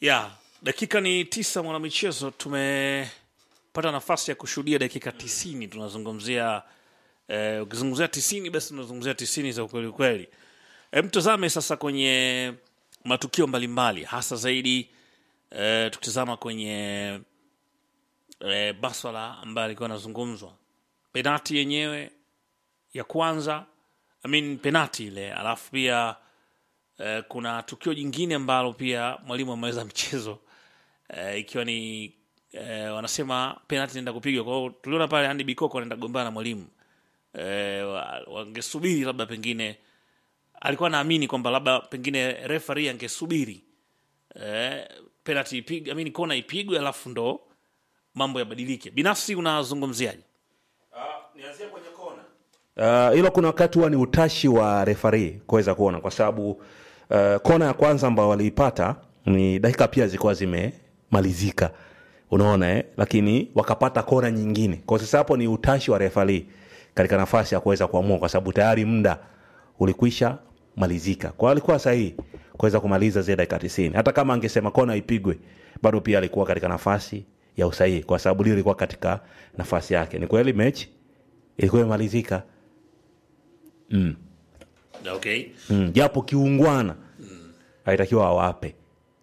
ya dakika ni tisa mwanamichezo tumepata nafasi ya kushuhudia dakika tisini tunazungumzia eh, ukizungumzia tisini basi tunazungumzia tisini za ukweli kweli e, mtazame sasa kwenye matukio mbalimbali hasa zaidi eh, tukitazama kwenye eh, maswala ambayo alikuwa anazungumzwa penati yenyewe ya kwanza I mean, penati ile alafu pia eh, kuna tukio jingine ambalo pia mwalimu ameweza mchezo eh, ikiwa ni eh, wanasema penalti naenda kupigwa kwao tuliona pale Andy Bikoko anaenda kugombana na mwalimu eh, wa- wangesubiri labda pengine alikuwa naamini kwamba labda pengine referee angesubiri eh, penalti ipigwe I mean, kona ipigwe alafu ndo mambo yabadilike binafsi unazungumziaje nianzie kwenye kona Uh, hilo kuna wakati huwa ni utashi wa refari kuweza kuona kwa sababu uh, kona ya kwanza ambayo waliipata ni dakika pia zilikuwa zimemalizika unaona eh? lakini wakapata kona nyingine kwa sasa hapo ni utashi wa refari katika nafasi ya kuweza kuamua kwa sababu tayari muda ulikwisha malizika kwa hiyo alikuwa sahihi kuweza kumaliza zile dakika tisini hata kama angesema kona ipigwe bado pia alikuwa katika nafasi ya usahihi kwa sababu lile ilikuwa katika nafasi yake ni kweli mechi ilikuwa imemalizika okay mm, japo kiungwana haitakiwa awape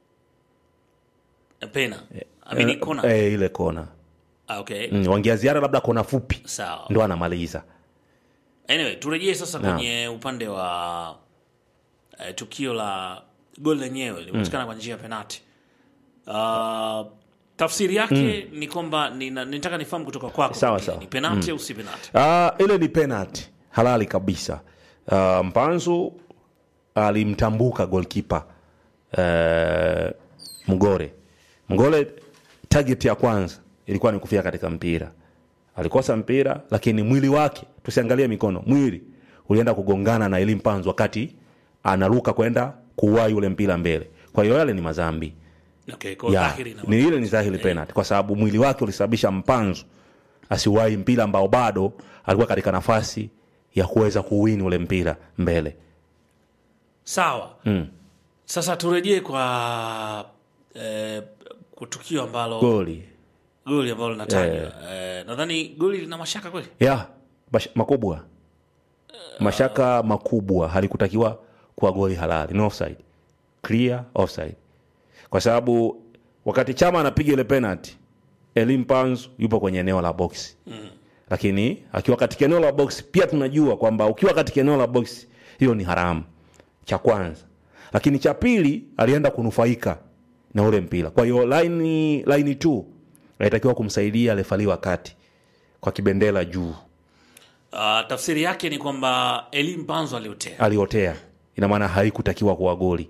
pena amini kona eh, ile kona Ah, okay mm, wangeaziara labda kona fupi sawa ndo anamaliza anyway turejee sasa Naam. kwenye upande wa eh, tukio la gol lenyewe limepatikana kwa njia ya penati uh, tafsiri yake ni kwamba nina- nitaka nifahamu kutoka kwako Sawa, pengine, sawa. ni penati au si penati uh, ile ni penalty halali kabisa uh, mpanzu alimtambuka golkipa uh, mgore mgore target ya kwanza ilikuwa ni kufika katika mpira alikosa mpira lakini mwili wake tusiangalie mikono mwili ulienda kugongana na ili mpanzu wakati anaruka kwenda kuwai ule mpira mbele kwa hiyo yale ni mazambi okay, kwa ya, dhahiri na ni ile ni dhahiri penalty kwa sababu mwili wake ulisababisha mpanzu asiwahi mpira ambao bado alikuwa katika nafasi ya kuweza kuwini ule mpira mbele sawa sasa turejee kwa eh, kwa tukio ambalo goli goli ambalo linatajwa eh, nadhani goli lina mashaka kweli ya bash- makubwa mashaka makubwa halikutakiwa kuwa goli halali no offside clear offside kwa sababu wakati chama anapiga ile penalty elim panzu yupo kwenye eneo la box lakini akiwa katika eneo la box pia tunajua kwamba ukiwa katika eneo la box hiyo ni haramu cha kwanza lakini cha pili alienda kunufaika na ule mpira kwa hiyo laini laini tu alitakiwa kumsaidia refali wa kati kwa kibendela juu uh, tafsiri yake ni kwamba elim panzo aliotea aliotea ina maana haikutakiwa kuwa goli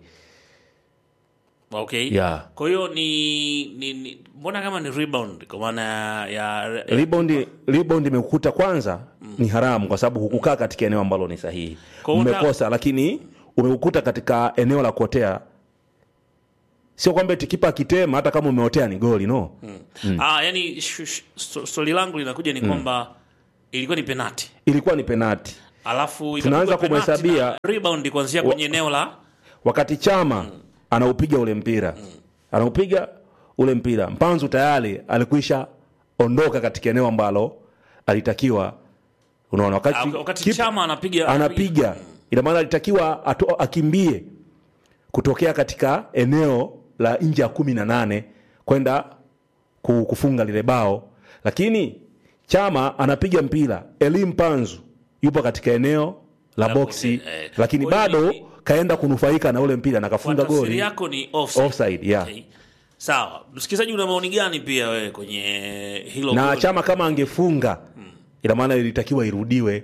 okay Yeah. kwa hiyo ni, ni, ni mbona kama ni rebound kwa maana ya rebound rebound imekukuta kwanza ni haramu kwa sababu hukukaa katika eneo ambalo ni sahihi Kwa hiyo umekosa lakini umekukuta katika eneo la kuotea sio kwamba eti kipa akitema hata kama umeotea ni goli no ah, yani sh- sh- so- swali langu linakuja ni kwamba ilikuwa ni penati ilikuwa ni penati alafu Tunaanza ikapigwa penati kumhesabia- na rebound kuanzia kwenye eneo la wakati chama anaupiga ule mpira anaupiga ule mpira mpanzu tayari alikwisha ondoka katika eneo ambalo alitakiwa unaona wakati, Ah, wakati kipa- chama anapiga anapiga ina maana alitakiwa ato, akimbie kutokea katika eneo la nje ya kumi na nane kwenda ku- kufunga lile bao lakini chama anapiga mpira elim panzu yupo katika eneo la La boksi boksi, eh. lakini Kwa hiyo bado ni- kaenda kunufaika na ule mpira na kwa kafunga tafsiri goli yako ni offside. offside yeah. Okay. sawa msikilizaji una maoni gani pia wewe kwenye hilo na goli? chama kama angefunga ina maana ilitakiwa irudiwe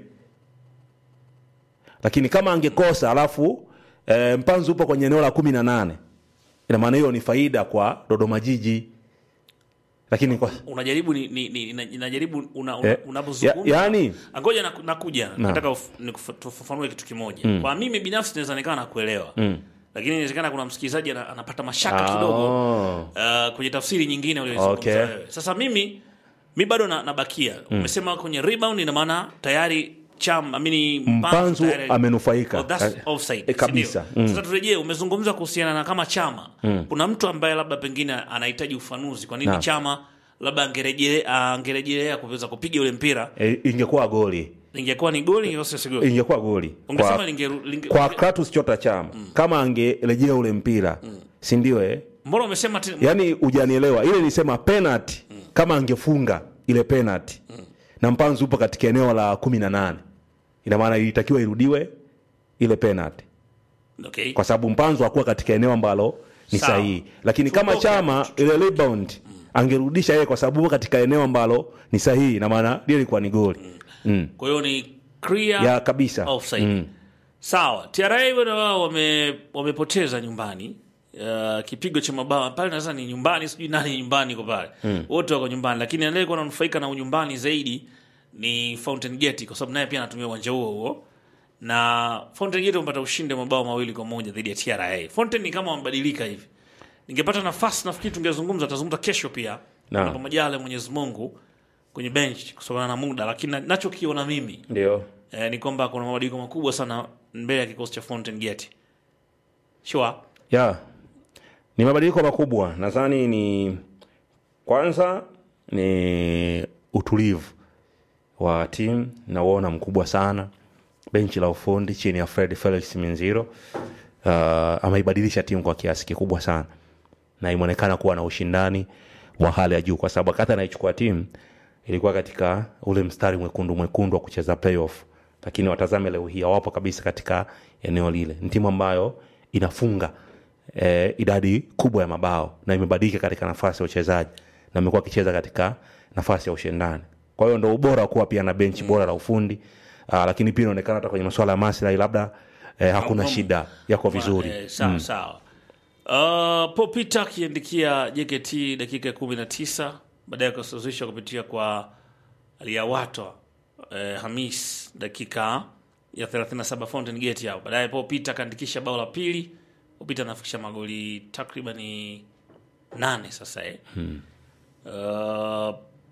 lakini kama angekosa alafu e, mpanzu upo kwenye eneo la kumi na nane ina maana hiyo ni faida kwa dodoma jiji lakini kwa, unajaribu ni, ni, ni, ina- inajaribu una, una, Eh, unapozungumza ya- yani- ngoja naku- nakuja nataka uf- nikufa- tufafanue kitu kimoja kwa mimi binafsi naweza nikawa nakuelewa lakini inawezekana kuna msikilizaji ana- anapata mashaka kidogo oh, uh, kwenye tafsiri nyingine ulioizungumza Okay. wewe. Sasa mimi mi bado na, nabakia umesema kwenye rebound ina maana tayari chama amini Mpanzu tayari- amenufaika. Oh, that's Eh, offside, eh, kabisa. si ndio? Mm. Sasa turejee, umezungumza kuhusiana na kama chama kuna mtu ambaye labda pengine anahitaji ufanuzi, kwa nini Naam. chama labda angerejelea angerejelea kuweza kupiga ule mpira, E, ingekuwa goli ingekuwa ni goli, ingekuwa sio goli, ingekuwa goli ungesema kwa, linge, linge, kwa Kratos Chota Chama kama angerejea ule mpira si ndio eh? mbona umesema tena yaani hujanielewa ile nisema penalty kama angefunga ile penalty na mpanzu upo katika eneo la kumi na nane ina maana ilitakiwa irudiwe ile penalty okay. kwa sababu mpanzu hakuwa katika eneo ambalo ni Sawa. sahihi lakini kama Tutoke. chama ile rebound angerudisha yeye kwa sababu upo katika eneo ambalo ni sahihi ina maana lile ilikuwa ni goli mm. Kwa hiyo ni clear ya kabisa offside. Mm. Sawa, TRA bwana wao wame wamepoteza nyumbani. Uh, kipigo cha mabao pale naweza ni nyumbani, sijui nani nyumbani kwa pale. Wote wako nyumbani, lakini anayekuwa ananufaika na unyumbani zaidi ni Fountain Gate kwa sababu naye pia anatumia uwanja huo huo. Na Fountain Gate wamepata ushindi wa mabao mawili kwa moja dhidi ya TRA. Fountain ni kama wamebadilika hivi. Ningepata nafasi nafikiri tungezungumza, tutazungumza kesho pia. Naam. Na majaliwa Mwenyezi Mungu kwenye bench kutokana na muda, lakini na- nachokiona mimi ndio eh, ni kwamba kuna mabadiliko makubwa sana mbele ya kikosi cha Fountain Gate. Sure. ya ni mabadiliko makubwa nadhani ni kwanza ni utulivu wa timu nauona mkubwa sana benchi la ufundi chini ya fred felix minziro uh, ameibadilisha timu kwa kiasi kikubwa sana na imeonekana kuwa na ushindani wa hali ya juu kwa sababu wakati anaichukua timu ilikuwa katika ule mstari mwekundu mwekundu wa kucheza playoff lakini watazame leo hii hawapo kabisa katika eneo lile ni timu ambayo inafunga eh, idadi kubwa ya mabao na imebadilika katika nafasi ya uchezaji na imekuwa akicheza katika nafasi ya ushindani kwa hiyo ndo ubora wa kuwa pia na benchi bora la ufundi uh, lakini pia inaonekana hata kwenye masuala ya maslahi labda eh, hakuna Hakuna- shida yako vizuri Eh, sawa sawa. Uh, Paul Peter akiandikia JKT dakika ya kumi na tisa baadaye akasawazisha kupitia kwa Aliawatwa eh, Hamis dakika ya 37 Fountain Gate hapo. Baadaye Paul Peter akaandikisha bao la pili. Paul Peter anafikisha magoli takriban nane sasa eh. Uh,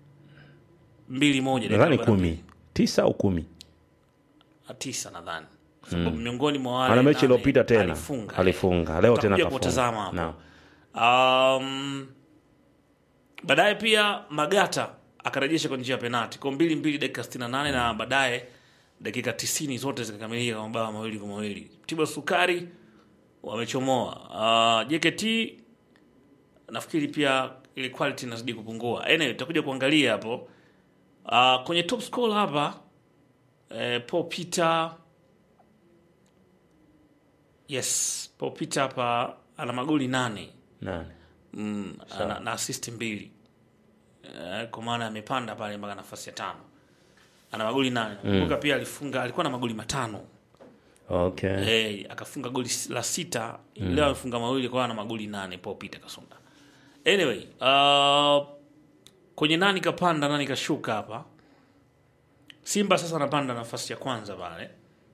mbili moja dakika nadhani 42. kumi tisa au kumi tisa nadhani kwa sababu miongoni mwa wale ana mechi nane iliyopita tena alifunga, alifunga leo tena Tutakuja kutazama kafunga hapo. Naam. Um, baadaye pia Magata akarejesha kwa njia ya penalti kwa mbili mbili dakika 68 na baadaye dakika 90 zote zikakamilika kwa mabao mawili kwa mawili. Tiba Sukari wamechomoa. Uh, JKT nafikiri pia ile quality inazidi kupungua. Anyway, tutakuja kuangalia hapo. Uh, kwenye top score hapa eh, Paul Peter yes, Paul Peter hapa ana magoli nane Nane. mm, ana, na assist mbili eh, kwa maana amepanda pale mpaka nafasi ya tano ana magoli nane kumbuka pia alifunga alikuwa na magoli matano okay eh, akafunga goli s- la sita leo amefunga mawili kwa hiyo ana magoli nane Paul Peter Kasonga anyway uh, kwenye nani kapanda nani kashuka hapa Simba sasa anapanda nafasi ya kwanza pale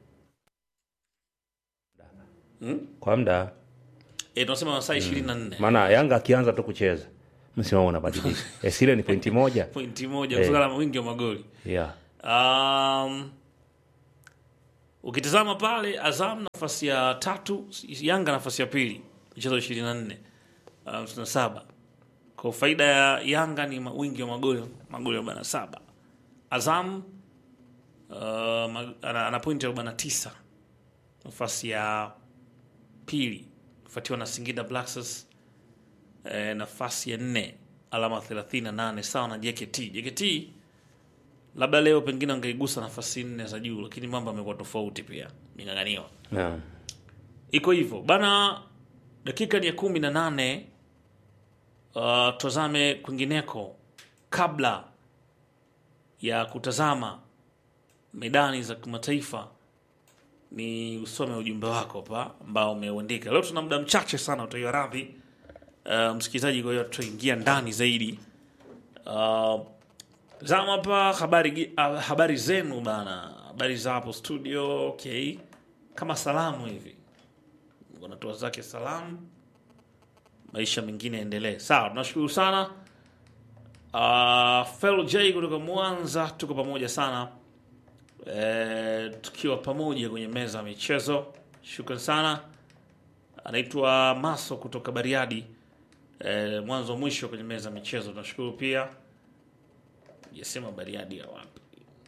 kwa mda eh, tunasema masaa ishirini na nne maana yanga akianza tu kucheza msimamo unabadilika Eh, sile ni pointi moja pointi moja kutokana na wingi wa magoli yeah. Um, ukitazama pale Azam nafasi ya tatu, Yanga nafasi ya pili, michezo ishirini na nne hamsini na saba. Kwa faida ya Yanga ni ma- wingi wa magoli magoli arobaini na saba. Azam uh, ma- ana, ana pointi arobaini na tisa nafasi ya pili, kufuatiwa na Singida Black Stars eh, nafasi ya nne alama 38 sawa na JKT. JKT labda leo pengine angeigusa nafasi nne za juu, lakini mambo amekuwa tofauti pia, ming'ang'aniwa Yeah. iko hivyo bana. Dakika ni ya kumi na nane. Uh, tazame kwingineko kabla ya kutazama medani za kimataifa, ni usome ujumbe wako hapa ambao umeuandika. Leo tuna muda mchache sana, utaiwa radhi uh, msikilizaji, kwa hiyo tutaingia ndani zaidi uh, zama hapa habari, gi- ah, habari zenu bana, habari za hapo studio. Okay, kama salamu hivi, wanatoa zake salamu, maisha mengine yaendelee. Sawa, tunashukuru sana. Uh, Fel J kutoka Mwanza, tuko pamoja sana. e, tukiwa pamoja kwenye meza ya michezo. Shukran sana. Anaitwa Maso kutoka Bariadi, e, mwanzo mwisho kwenye meza ya michezo. Tunashukuru pia. Jasema Bariadi ya wapi?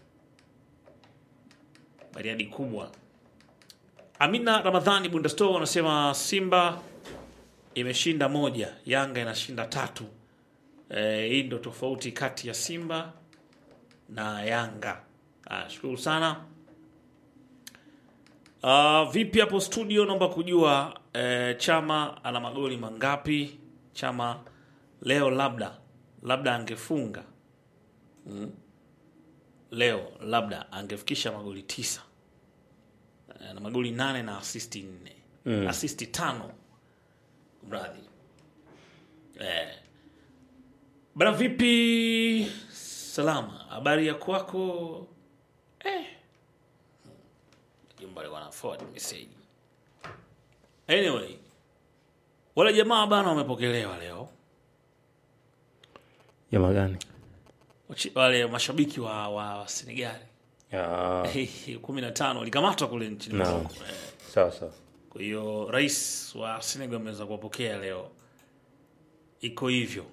Bariadi kubwa. Amina Ramadhani Bundasto anasema Simba imeshinda moja, Yanga inashinda tatu. Eh, hii ndo tofauti kati ya Simba na Yanga. Ah, shukuru sana. Uh, vipi hapo studio, naomba kujua eh, Chama ana magoli mangapi? Chama leo labda labda angefunga mm. Leo labda angefikisha magoli tisa Eh, na magoli nane na asisti nne mm. asisti tano mradhi eh. Bana, vipi? Salama, habari ya kwako? Eh. Jumba alikuwa na forward message. Anyway, wale jamaa bana wamepokelewa leo, Jamaa gani? Wachi- wale mashabiki wa, wa, wa Senegali Ya, kumi na tano walikamatwa kule nchini Naam. Morocco. Eh. sawa sawa. Kwa hiyo rais wa Senegal ameweza kuwapokea leo, iko hivyo.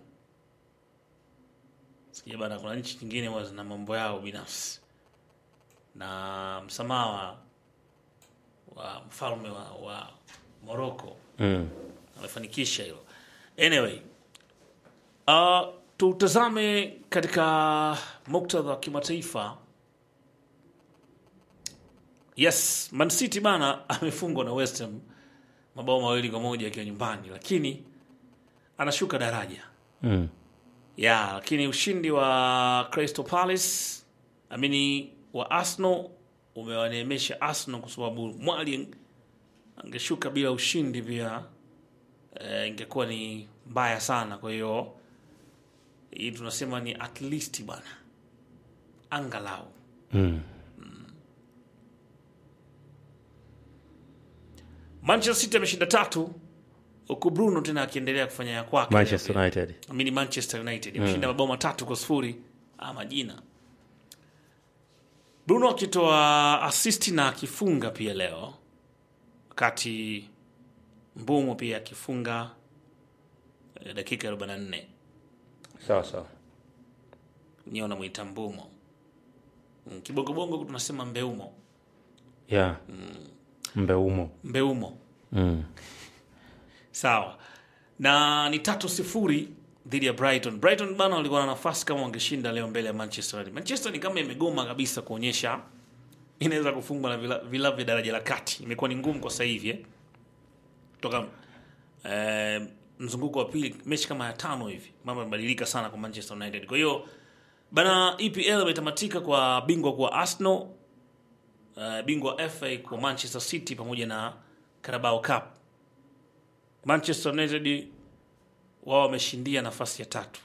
Sikia bana, kuna nchi nyingine huwa zina mambo yao binafsi, na msamaha wa, wa mfalme wa, wa Morocco Mm. amefanikisha hilo. Anyway, uh, tutazame katika muktadha wa kimataifa. Yes, Man City bana amefungwa na West Ham mabao mawili kwa moja akiwa nyumbani, lakini anashuka daraja Mm. ya lakini ushindi wa Crystal Palace amini wa Arsenal umewaneemesha Arsenal kwa sababu mwali angeshuka bila ushindi pia eh, ingekuwa ni mbaya sana. Kwa hiyo hii tunasema ni at least bwana, angalau Mm. Manchester City ameshinda tatu huku Bruno tena akiendelea kufanya ya kwake. Manchester United. Amini Manchester United ameshinda mabao matatu kwa sifuri ama jina. Bruno akitoa assist na akifunga pia leo, wakati Mbumo pia akifunga eh, dakika ya 44 Sawa sawa. nyewe unamwita Mbumo Mm, kibongobongo tunasema Mbeumo, Ya. Mbeumo. Mbeumo Mm. sawa na ni tatu sifuri dhidi ya Brighton. Brighton bana walikuwa na nafasi kama wangeshinda leo mbele ya Manchester United. Manchester ni kama imegoma kabisa kuonyesha inaweza kufungwa na vila- vilabu vya daraja la kati. Imekuwa ni ngumu kwa sasa hivi eh. Toka eh, mzunguko wa pili mechi kama ya tano hivi mambo yamebadilika sana kwa Manchester United. Kwa hiyo bana EPL imetamatika kwa bingwa kwa Arsenal, uh, bingwa wa FA kwa Manchester City pamoja na Carabao Cup. Manchester United wao wameshindia nafasi ya tatu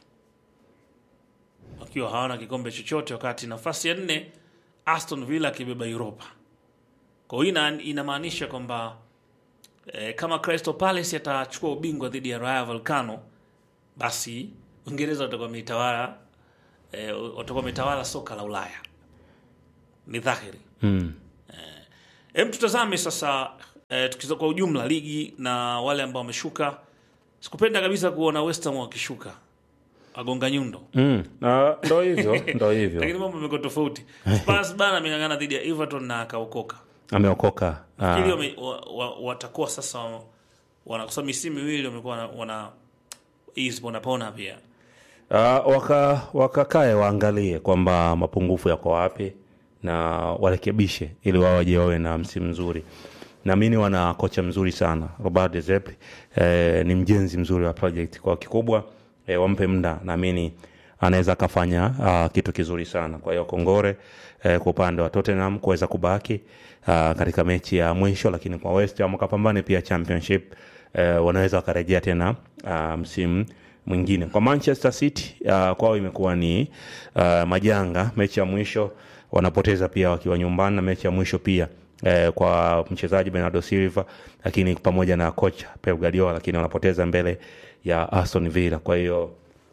wakiwa hawana kikombe chochote, wakati nafasi ya nne Aston Villa akibeba Europa. Kwa hiyo ina- inamaanisha kwamba eh, kama Crystal Palace atachukua ubingwa dhidi ya Rayo Vallecano, basi Uingereza watakuwa wametawala eh, watakuwa wametawala soka la Ulaya. Ni dhahiri. Mm. Hem, tutazame sasa eh, tukiza kwa ujumla ligi na wale ambao wameshuka. Sikupenda kabisa kuona West Ham wakishuka wagonga nyundo, Mm. Na ndo hivyo, ndo hivyo. lakini mambo yamekuwa tofauti. Spurs bana ameng'ang'ana dhidi ya Everton na akaokoka. Ameokoka. Ah. Ili wame- wa- wa- watakuwa sasa wana kwa misimu miwili wamekuwa wana- wana hizi ponapona pia Uh, waka wakakae waangalie kwamba mapungufu yako wapi na warekebishe ili wao waje wawe na msimu mzuri. Naamini wana kocha mzuri sana Robert De Zerbi, eh, ni mjenzi mzuri wa project. Kwa kikubwa eh, wampe muda, naamini anaweza akafanya uh, kitu kizuri sana. Kwa hiyo kongore eh, kwa upande wa Tottenham kuweza kubaki uh, katika mechi ya mwisho, lakini kwa West Ham wakapambane pia championship eh, wanaweza wakarejea tena uh, msimu mwingine. Kwa Manchester City uh, kwao imekuwa ni uh, majanga. Mechi ya mwisho wanapoteza pia wakiwa nyumbani, na mechi ya mwisho pia eh, kwa mchezaji Bernardo Silva, lakini pamoja na kocha Pep Guardiola, lakini wanapoteza mbele ya Aston Villa. Kwa hiyo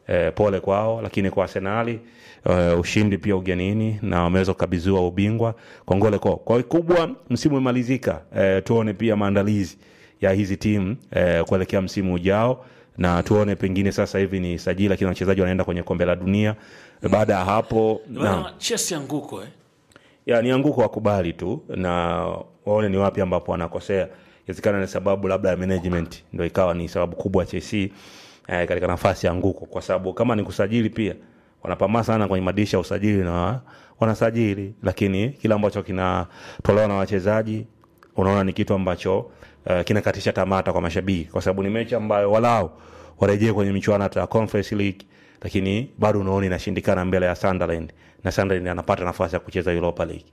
eh, pole kwao, lakini kwa Arsenali eh, ushindi pia ugenini na wameweza kukabidhiwa ubingwa. Kongole kwao. Kwa kikubwa msimu umemalizika, eh, tuone pia maandalizi ya hizi timu eh, kuelekea msimu ujao na tuone pengine sasa hivi ni sajili, lakini wachezaji wanaenda kwenye kombe la dunia. Baada ya hapo naam. Bwana Chelsea anguko eh. ya ni anguko wakubali tu na waone ni wapi ambapo wanakosea inawezekana ni sababu labda ya management ndo ikawa ni sababu kubwa ya Chelsea eh, katika nafasi ya anguko kwa sababu kama ni kusajili pia wanapambana sana kwenye madirisha ya usajili na wanasajili lakini kile ambacho kinatolewa na wachezaji unaona ni kitu ambacho uh, kinakatisha tamata kwa mashabiki kwa sababu ni mechi ambayo walau warejee kwenye michuano hata ya Conference League lakini bado unaona inashindikana mbele ya Sunderland na Sunderland anapata nafasi ya kucheza Europa League.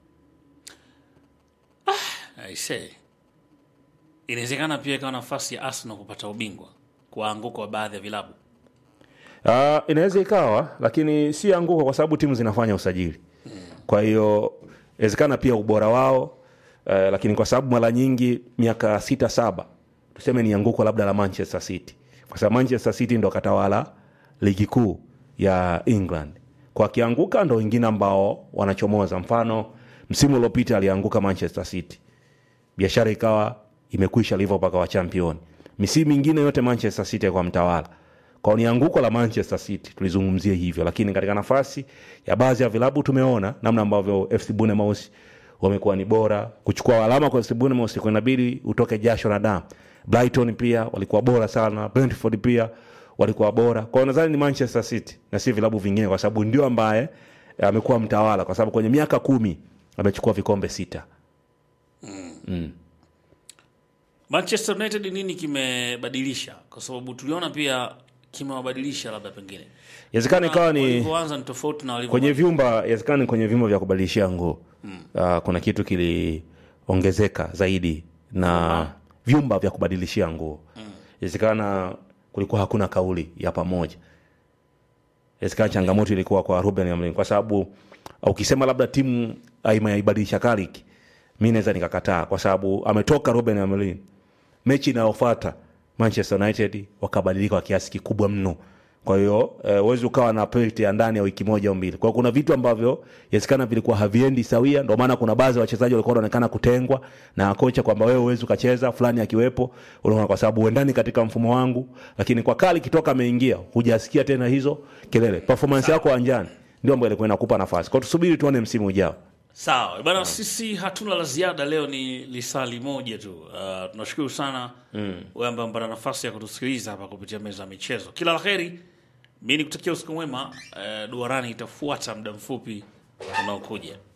I say. Inawezekana pia ikawa nafasi ya Arsenal kupata ubingwa kwa anguko wa baadhi ya vilabu. Uh, inaweza ikawa lakini si anguko kwa sababu timu zinafanya usajili. Kwa hiyo inawezekana pia ubora wao uh, lakini kwa sababu mara nyingi miaka sita saba tuseme ni anguko labda la Manchester City, kwa sababu Manchester City ndo katawala ligi kuu ya England. Kwa kianguka ndo wengine ambao wanachomoza. Mfano msimu uliopita alianguka Manchester City, biashara ikawa imekwisha, Liverpool akawa champion. Misimu mingine yote Manchester City kwa mtawala kwa ni anguko la Manchester City tulizungumzia hivyo, lakini katika nafasi ya baadhi ya vilabu tumeona namna ambavyo FC Bournemouth wamekuwa ni bora kuchukua alama kwa FC Bournemouth, kwa inabidi utoke jasho na damu. Brighton pia walikuwa bora sana, Brentford pia walikuwa bora. Kwa hiyo nadhani ni Manchester City na si vilabu vingine, kwa sababu ndio ambaye eh, amekuwa mtawala, kwa sababu kwenye miaka kumi amechukua vikombe sita. Manchester United nini kimebadilisha? Kwa sababu tuliona pia kimewabadilisha labda pengine. Inawezekana ikawa ni walivyoanza ni tofauti na walivyo kwenye vyumba inawezekana ni kwenye vyumba vya kubadilishia nguo uh, kuna kitu kiliongezeka zaidi na vyumba vya kubadilishia nguo inawezekana kulikuwa hakuna kauli ya pamoja inawezekana changamoto ilikuwa kwa Ruben Amorim kwa sababu uh, ukisema labda timu haimaibadilisha Carrick mi naweza nikakataa kwa sababu ametoka Ruben Amorim mechi inayofuata Manchester United wakabadilika kwa kiasi kikubwa mno. Kwa hiyo eh, huwezi ukawa na period ya ndani ya wiki moja au mbili. Kwa hiyo kuna vitu ambavyo inawezekana vilikuwa haviendi sawia, ndio maana kuna baadhi ya wachezaji walikuwa wanaonekana kutengwa na kocha kwamba wewe huwezi ukacheza fulani akiwepo, unaona, kwa sababu uendani katika mfumo wangu, lakini kwa kali kitoka ameingia, hujasikia tena hizo kelele. Performance yako uwanjani ndio ambayo ilikuwa inakupa nafasi. Kwa hiyo tusubiri tuone msimu ujao. Sawa bana, sisi hatuna la ziada leo, ni lisali moja tu. Uh, tunashukuru sana wewe ambaye mpata nafasi ya kutusikiliza hapa kupitia meza ya michezo. Kila la heri, mi nikutakia usiku mwema. Uh, duarani itafuata muda mfupi unaokuja.